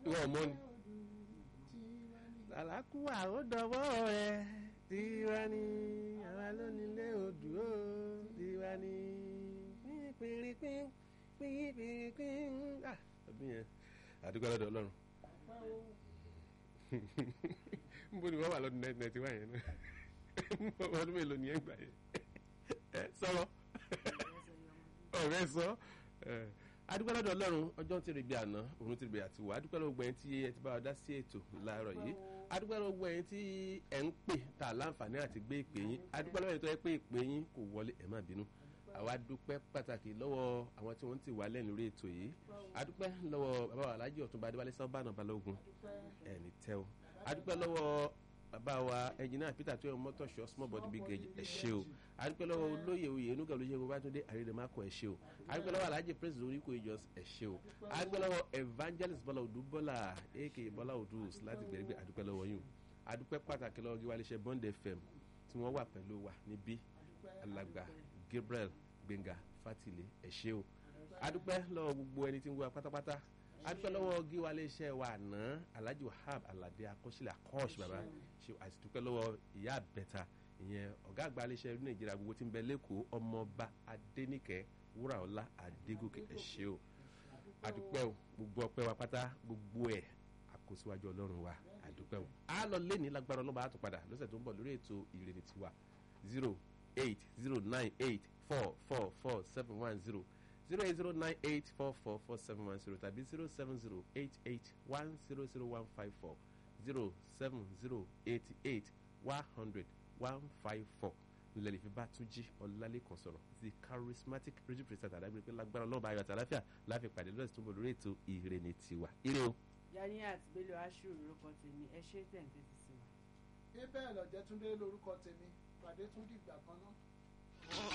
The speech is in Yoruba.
ìwọ ọmọ ni. làlákùwà ó dọwọ́ rẹ tiwa ni àwa lónílé odò ó tiwa ni pínpínpín pínpínpín ah ọdún yẹn àdúgbò lọ́dọ̀ ọlọ́run nbọ ni wọ́n wà lọ́dún nineteen ninety one yẹn náà ọdún mélòó ni ẹ gbà yẹn ẹ sọ̀rọ̀ ọ̀rẹ́ sọ adúpẹ́ lọ́dọ̀ ọlọ́run ọjọ́ ti rí bí àná òun ti rí bí àtiwọ́ adúpẹ́ lọ́dọ̀ gbẹ̀yìn tí ẹ ti bá wa dá sí ètò láàárọ̀ yìí adúpẹ́ lọ́dọ̀ gbẹ̀yìn tí ẹ ń pè tá láǹfààní àti gbé ìpè yín adúpẹ́ lọ́dọ̀ tó yẹ pé ìpè yín kò wọlé ẹ má bínú àwa dúpẹ́ pàtàkì lọ́wọ́ àwọn tí wọ́n ti wà lẹ́nu lórí ètò yìí adúpẹ́ lọ́wọ́ bàbá wa alájì ọ̀túnba adéwálé sábàánà balógun ẹni tẹ́ o adúpẹ́ lọ́wọ́ bàbá wa ẹnjìnà peter tó yẹ mọ́tòṣọ́ small body big age ẹ ṣé o adúpẹ́ lọ́wọ́ olóyè oyè enuga olóyè babatunde àrídèmákọ ẹ ṣé o adúpẹ́ lọ́wọ́ alhaji prince oríko ìjọs ẹ ṣé o adúpẹ́ lọ́wọ́ evangelist bọ́lá odù bọ́lá aka bọ́lá odù láti gbẹ̀rẹ̀gbẹ̀ adúpẹ́ lọ́wọ́ yín o adúpẹ́ pàtàkì lọ́wọ́ gíwá iléeṣẹ́ bond fm tí wọ́n wà pẹ̀lú wa níbí alàgbà gabriel gbẹ̀ngà fatile ẹ ṣé o adúpẹ́ lọ́wọ́ gbogbo ẹni tí ń wá pátápátá adúpẹ́ lọ́wọ́ gíwá iléeṣẹ́ wa àná alhaji wahab alade akọ́sílẹ̀ akọ́ọ̀ṣ baba ṣe àti dúpẹ́ lọ́wọ́ ìyá àbẹ̀ta ìyẹn ọ̀gá àgbà iléeṣẹ́ ìlú nàìjíríà gbogbo tí ń bẹ lẹ́kọ̀ọ́ ọmọọba adẹ́nìkẹ́ wúràọlá adégòkè ẹ ṣé o adúpẹ́ o gbogbo ọpẹ́ wa pátá gbogbo ẹ̀ àkóṣíwájú ọlọ́run wa adúpẹ́ o a lọ lẹ́ni lágbára ọlọ́ba á tún padà lọ́sẹ̀ tó ń bọ̀ lórí ètò ìrènì tiwa zero eight zero nine eight four four four seven one zero zero eight zero nine eight four four four seven one zero tàbí zero seven zero eight eight one zero zero one five four zero seven zero eighty eight one hundred one five four nílẹ̀ ìfẹ́ bá tún jí ọ̀làlẹ́kàn sọ̀rọ̀ the charismatic radio presenter àdágbére pé lágbára ọlọ́ọ̀bá ayọ̀ àtàláfíà láfi pàdé lọ́sẹ̀ tó ń bọ̀ lórí ètò ìrènì tiwa ire o. Ganiat Bello aṣọ orúkọ tèmi ẹ ṣe tẹ̀ǹtẹ̀ ti sí wa. ibẹ̀ lọ́jẹ́ túndé lórúkọ tèmi pàdé tún dìgbà kan náà.